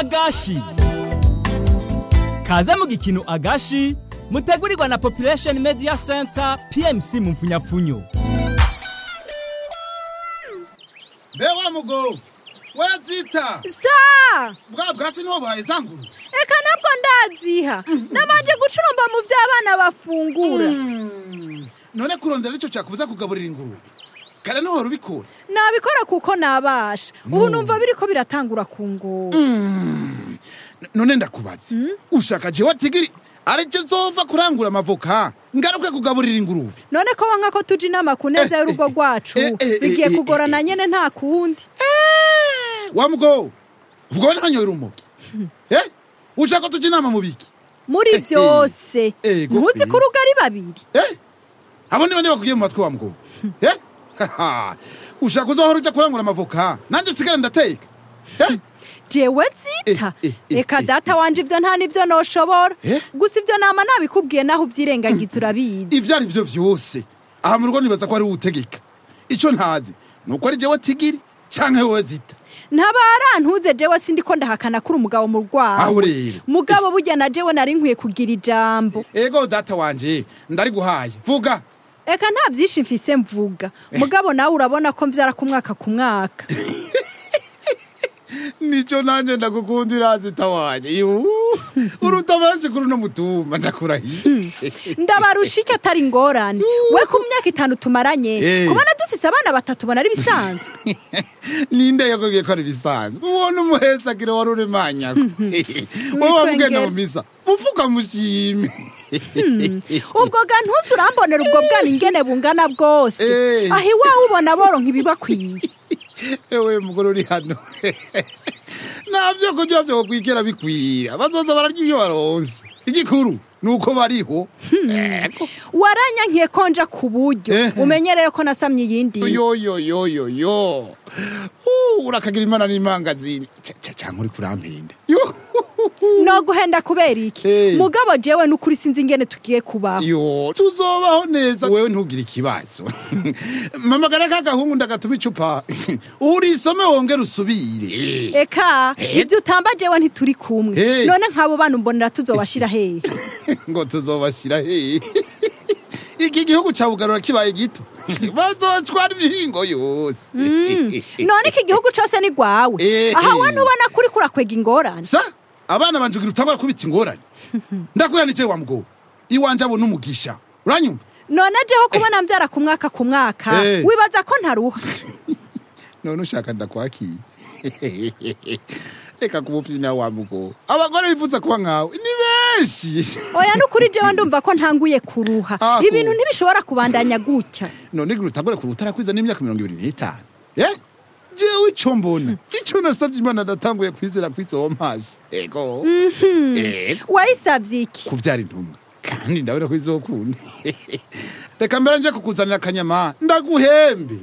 agashi kaze mu gikino agashi mutegurirwa na population media center pmc mu mfunyapfunyo mbe wa mugo wazita sa bwa bwatsi niho buhaye za nguru eka ntabwo ndaziha nabanje gucurumba mu vy'abana bafungura none kurondera nicyo cyakubuza kugaburira ingurube kare niho wari ubikura nabikora kuko nabasha ubu numva biriko biratangura kungora N- none ndakubaza ushaka jewe tigiri aricyo nzova kurangura amavoka ngaruke kugaburira ingurube none ko wanka ko tuja inama ku neza y'urugo rwacu eh, eh, bigiye eh, eh, kugorana nyene nta kundi wa mugo ubwo ntanyoye urumogi eh ushaka tuja inama mu biki muri Eh, eh. vyose Ego, ntuzi eh. ko urugo ari babiri eh abo nibo bakubwiye mu matwi wa mugo eh Haha. ushaka uzohora uja kurangura amavoka nanjye sigara ndateka eh jewe zita Eh, eh, eh, eka eh, data wanje ivyo nta nivyo noshobora Eh? gusa ivyo nama nabikubwiye naho uvyirengagiza urabizi ivyo ari vyo vyose aha mu rugo nibaza ko ari uwutegeka ico ntazi ni uko ari jewe tigiri canke wowe zita ntabarantuze jewe sindiko ndahakana kuri umugabo mu aho rwawe rero mugabo burya na jewe nari nkwiye kugira ijambo ego data wanje ndari guhaye vuga eka nta vyinshi mfise mvuga mugabo nawe urabona ko mvyara ku mwaka ku mwaka nico nanje ndagukundira zita wanje Yuhu. urutabanje kuri uno mutumba ndakurahiye ndabarusha iki atari ingorane we ku myaka itanu tumaranye Eh. kubona dufise abana batatu bona ari bisanzwe ninde yakubwiye ko ari bisanzwe ubona umuhetsagire wari uremanyako wowe wamugenda mu misa ufuka mushime ubwo ga ntuzi urambonera ubwo bwana ingene bungana bwose Eh. aho iwawe ubona boronka ibibakwiye ewe mugore uri hano nta byo kurya byo kwigera bikwira bazoza bararya ibyo baronse igikuru ni uko bariho Ego. waranyankiye ko nja ku buryo Eh. umenyereye ko nasamye iyindi yo yo yo yo yo Uh, urakagira imana n'imangazini Ca- ca- canke uri kurampinda yo no guhenda kubera iki Eh. mugabo jewe n'ukuri sinzi ingene tugiye kubaho yo tuzobaho neza wewe ntugire ikibazo mamagara k'agahungu ndagatuma icupa urisome wongere usubire eka Eh. ibyo utamba jewe ntituri kumwe Eh. none nk'abo bana umbonera tuzobashira hehe ngo tuzobashira hehe iki gihugu ca bugarura kibaye gito bazocwara imihingo yose none iki gihugu cose ni gwawe Eh. aha we ntubona kuri kurakwega ingorane sa abana banje ugira utangura kubita ingorane ndakuyanikiye wa mugabo iwanje abo n'umugisha uranyumva none jeho kubona mvyara ku mwaka ku mwaka Eh. wibaza ko ntaruha none ushaka ndakwakiye reka kubufyina wa mugabo abagore bifuza kuba nkawe ni benshi oya n'ukuri jewe ndumva ko ntanguye kuruha Aho. ibintu ntibishobora kubandanya gutya none gira utangure ku rutarakwiza n'imyaka mirongo ibiri n'itanu eh jewe ico mbona ico nasavye imana ndatanguye kwizera kw'izo mpaje ego ego wayisavye iki kuvyara intumwa kandi ndabona ko izokunda reka mbere nje kukuzanira akanyama ndaguhembe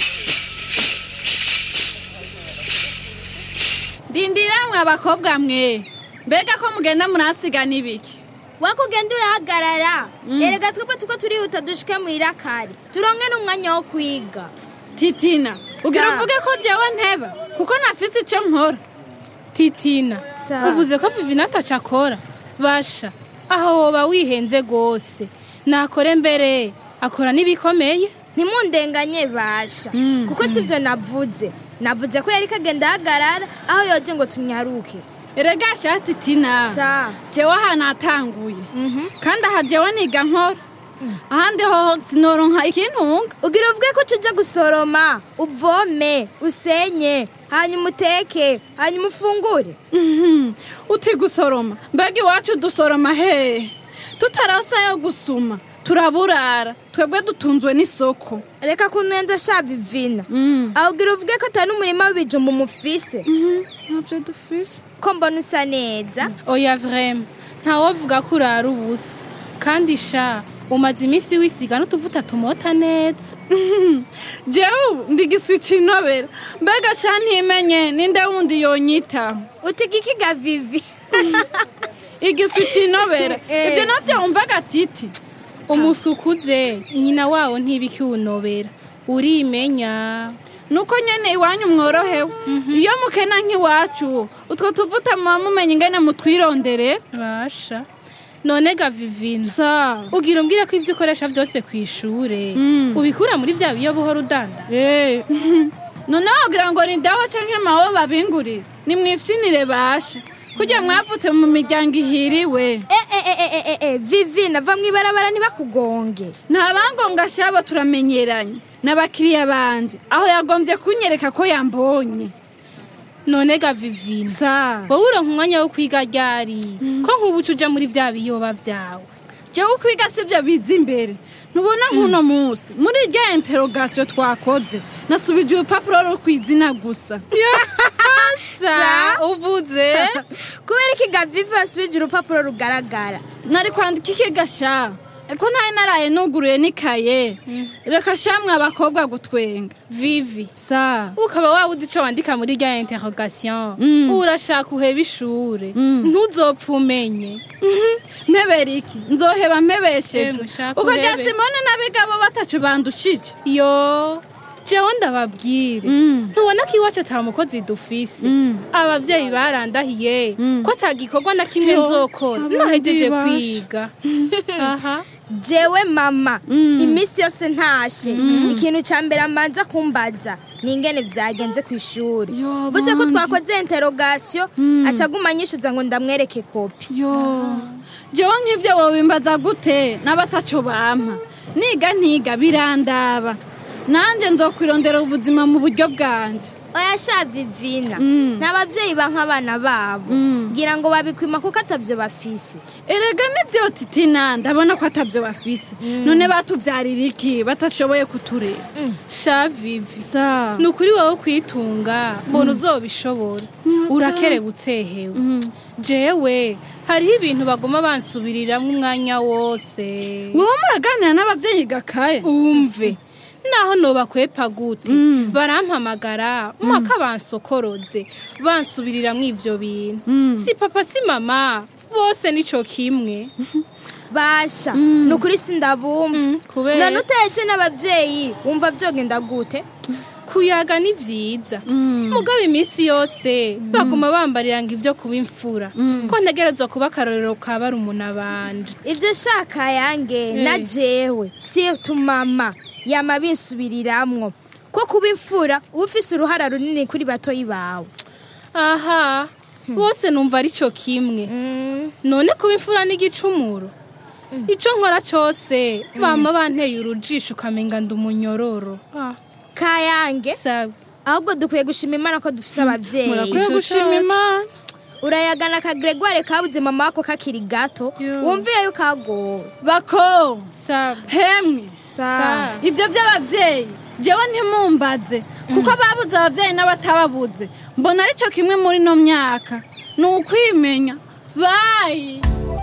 Dindiramwe abakobwa mwe mbega ko mugenda murasigana ibiki wakugenda urahagarara erega twebwe tuko turihuta dushike muirakari turonke n'umwanya wo kwiga titina ugira Sa. uvuge ko jewe nteba kuko nafise ico nkora titina Sa. uvuze ko vivinata acakora basha aho woba wihenze rwose nakore mbere akora n'ibikomeye ntimundenganye basha kuko sivyo navuze navuze ko yari kagenda ahagarara aho yoje ngo tunyaruke erega sha titina sa jewe aha natanguye kandi aha jewe niga nkora ahandi hoho sinoronka ikintunga ugira uvuge ko tuje gusoroma uvome usenye hanyuma uteke hanyuma ufungure Mhm. uti gusoroma mbega iwacu dusoroma hehe tutarasa yo gusuma turaburara twebwe dutunzwe n'isoko reka kunenza sha vivina aho ugira uvuge ko atari n'umurima w'ibijumba umufise ntabyo dufise ko mbona usa neza oya vrema ntawovuga ko urara ubusa kandi sha umaze iminsi wisiga n'utuvuta tumota neza jewe ubu ndigiswica inobera mbega sha ntimenye ninde wundi yonyitaho utiga ikiga vivi igiswica inobera Eh. ibyo navyo wumvaga titi umuswi ukuze nyina wawo ntibikiwunobera urimenya nuko nyene iwanyu mworohewe iyo mukena nk'iwacu utwo tuvuta muba mumenye ingene mutwirondere basha none ga vivina sa ugira umbwire ko ivyo ukoresha vyose ku ishure ubikura muri vya biyo buhora udanda Eh, none wogira ngo ni dawa canke mawe babingurire nimwifyinire basha kugira mwavutse mu miryango ihiriwe e e e e e e vivina va mw'ibarabara ntibakugonge nta bangombwa shabo turamenyeranye n'abakiriya banje aho yagombye kunyereka ko yambonye none ga vivina sa wowe uronka umwanya wo kwiga ryari ko nk'ubu uca uja muri vya biyoba vyawe jewe ukwiga sivyo biza imbere ntubona nk'uno munsi muri rya interogasiyo twakoze nasubije urupapuro rwo kw'izina gusa sa uvuze kubera iki gavivi wasubije urupapuro rugaragara nari kwandika iki gasha eko ntari naraye nuguruye n'ikaye reka shamwe abakobwa gutwenga vivi sa ukaba waba uzi ico wandika muri rya interrogation Mm. urashaka uheba ishure ntuzopfa umenye mpebera iki nzoheba mpebesheje Emwe, shaka ubwo rya uhebe. simone n'abigabo batacu bandushije yo jewe ndababwire Mm. ntubona ko iwacu ata mukozi dufise Mm. abavyeyi barandahiye ko ata gikorwa na kimwe Yo, nzokora abandi nahejeje basha. kwiga aha jewe mama iminsi yose ntashe ikintu cya mbere amanza kumbaza ni ingene vyagenze ku ishuri Yo, vuze ko bandi. twakoze interogasiyo acaguma anyishuza ngo ndamwereke kopi yo jewe nk'ivyo wobimbaza gute n'abataco bampa niga ntiga birandaba nanje nzokwirondera ubuzima mu buryo bwanje oya sha vivina nta babyeyi banka abana babo Mm. ngira ngo babikwima kuko atavyo bafise erega nivyo titina ndabona ko atavyo bafise none batuvyarira iki batashoboye kuturera sha vivi sa ni ukuri wowe kwitunga mbona uzobishobora urakerebutse hewe jewe hariho ibintu baguma bansubiriramwo umwanya wose wowe muraganira n'abavyeyi gakaye umve naho nobakwepa gute barampamagara mpaka bansokoroze bansubiriramwo ivyo bintu si papa si mama bose nico kimwe basha ni ukuri sindabumva kubera none utetse n'ababyeyi wumva vyogenda gute kuyaga ni vyiza mugabo iminsi yose baguma bambarira ngo ivyo kuba imfura ko ntegerezwa kuba akarorero ka barumuna banje ivyo shaka yange na jewe situ mama yama binsubiriramwo ko kuba imfura uba ufise uruhara runini kuri batoyi bawe aha bose numva ari cyo kimwe none kuba imfura n'igicumuro ico nkora cose bama banteye urujisho ukamenga ndi umunyororo Ah, kayange sawa ahubwo dukwiye gushima imana ko dufise abavyeyi murakwiye Ico gushima cacu. imana urayagana ka gregoire kabuze mama wako kakiri gato Yo. wumviye yuko agowe bako sawa hemwe sawa ivyo vy'abavyeyi jewe ntimumbaze kuko ababuze abavyeyi n'abatababuze mbona ari cyo kimwe muri no myaka ni ukwimenya bayi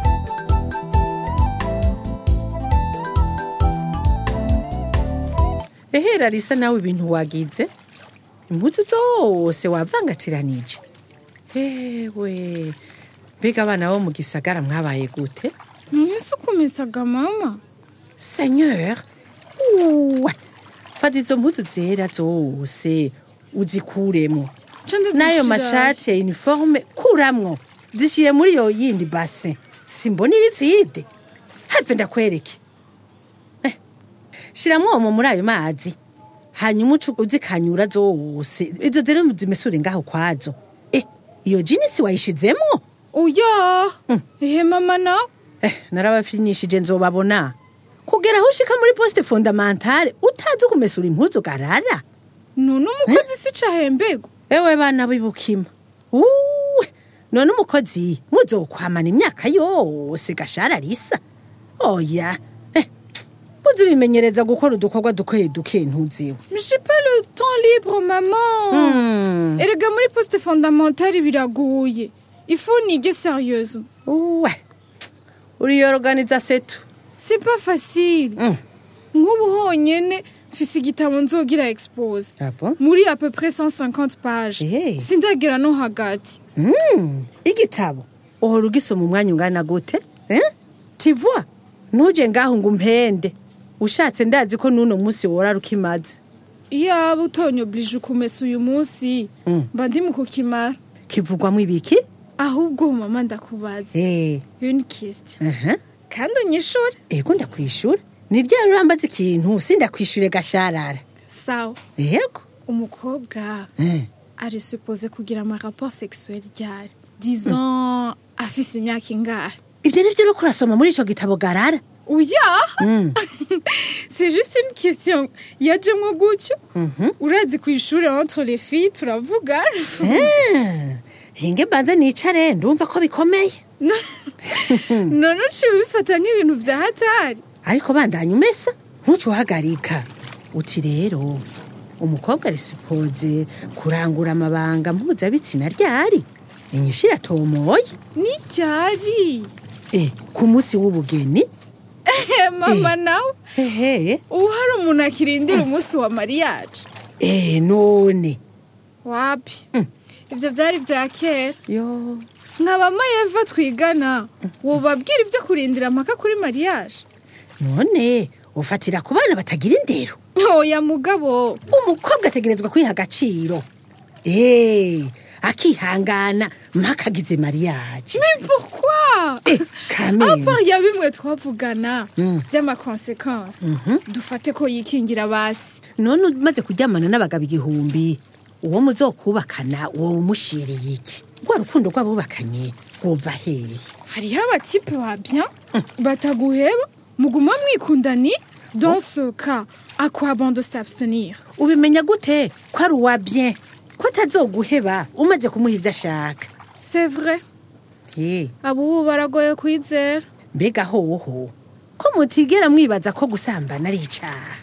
ehera risa nawe ibintu wagize impuzu zose wavangatiranije ewe mbega abana bo mu gisagara mwabaye gute mwese ukumisaga mama seigneur uwe fata izo mpuzu zera zose uzikuremwo Ca ndazishira- n'ayo mashati ya uniforme kuramwo zishyire muri iyo yindi base simbona iri vide have ndakwereke Eh, shiramwo omo muri ayo mazi hanyuma ucu uzikanyura zose izo zero zimesure ngaho kwazo eh iyo jinisi wayishizemwo oya ehe mama nawe eh narabafinyishije nzobabona kugera aho ushika muri poste fondamentale utazi kumesura impuzu garara none umukozi si cahembego ewe bana bibukima uwe none umukozi muzokwamana imyaka yose gashara risa oya eh, muzi urimenyereza gukora udukorwa duke duke ntuziwe j'ai pas le temps libre maman Hmm. erega muri poste fondamentale biragoye ifu nige sérieuse uwe uriyorganiza setu c'est pas facile Mm. nk'ubu honyene mfise igitabo nzogira expose Ah bon? muri à peu près 150 pages Eh. sindagera no hagati Mm, igitabo uhora ugisoma umwanya ungana gute eh? tivwa ntuje ngaho ngo umpende ushatse ndazi ko n'uno munsi wora rukimaze iyaba utonyoblije ukumesa uyu munsi mba ndi mu kukimara kivugwamo ibiki ahubwo mama ndakubaza eh une question aha kandi unyishure ego ndakwishura ni ryari urambaza ikintu sindakwishure gasharara sawa yego umukobwa eh ari supposé kugira ama rapport sexuel ryari disons afise imyaka ingahe ibyo ni byo uriko urasoma muri ico gitabo garara oya c'est juste une question yajemwo gutyo urazi ku ishure entre les filles turavuga Ah, hinge mbanze nicare ndumva ko bikomeye none uciye ubifata nk'ibintu vya hatari ariko bandanya umesa ntuce uhagarika uti rero umukobwa ari sipoze kurangura amabanga mpuzabitsina ryari inyishu iratomoye ni ryari e ku munsi w'ubugeni mama nawe hehe ubu hari umuntu akirindira umunsi wa mariage e none wapi ivyo vyari vya kera yo nka bamayeva twigana wobabwira ivyo kurindira mpaka kuri mariage none ufatira ku bana batagira indero oya mugabo umukobwa ategerezwa kwiha agaciro e akihangana mpaka agize mariage mais pourquoi Eh, kameme. apart ya bimwe twavugana vy'amakonsekansi dufate ko yikingira basi none umaze kuryamana n'abagabo igihumbi uwo muzokubakana uwo umushiriye iki rwa rukundo rw'abubakanye rwumva hehe hariho abatipe ba bien bataguheba muguma mwikundani dans ce cas à quoi bon de s'abstenir ubimenya gute ko ari uwa bien ko atazoguheba umaze kumuha ibyo ashaka c'est vrai ye abo ubu baragoye kwizera mbega hoho ko mutigera mwibaza ko gusambana ari icaha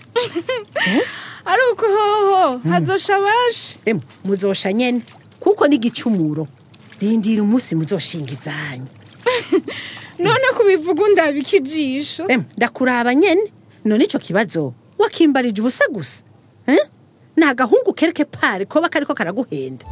ari uko hoho hazosha benshi emu muzosha nyene kuko ni igicumuro rindira umunsi muzoshinga izanyu none kubivuga undabika ijisho emu ndakuraba nyene none ico kibazo wakimbarije ubusa gusa eh? ni agahungu kereke pare koba kariko karaguhenda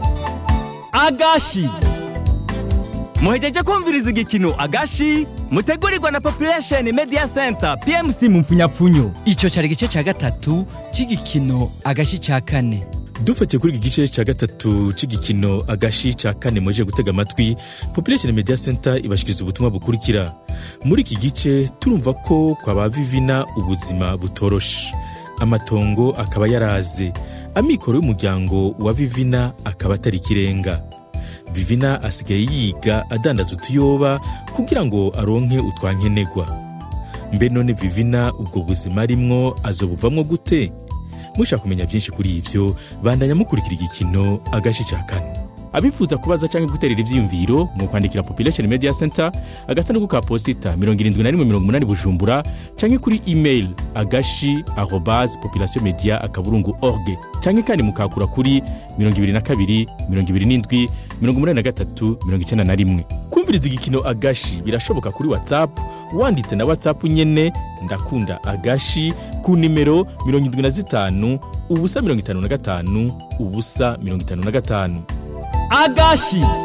agashi muhejeje kumviriza igikino agashi mutegurirwa na population media center pmc mu mfunyapfunyo icyo cyari igice cya gatatu cy'igikino agashi cya kane dufatiye kuri iki gice cya gatatu cy'igikino agashi cya kane muje gutega amatwi population media center ibashikiriza ubutumwa bukurikira muri iki gice turumva ko kwa ba vivina ubuzima butoroshe amatongo akaba yaraze amikoro y'umuryango wa vivina akaba atari ikirenga vivina asigaye yiga adandaza utuyoba kugira ngo aronke utwankenegwa mbe none vivina ubwo buzima arimwo azobuvamwo gute mushaka kumenya byinshi kuri ibyo bandanya mukurikira igikino agashi cya kane abifuza kubaza cyangwa guterera ibyiyumviro mu kwandikira population media center agasanduku ka posita 7180 bujumbura cyangwa kuri email agashi arobase population media akaburungu org cyangwa kandi mukakura kuri 22 27 83 91 kumviriza igikino agashi birashoboka kuri whatsapp wanditse na whatsapp nyene ndakunda agashi ku nimero 75 ubusa 55 ubusa 55 agashi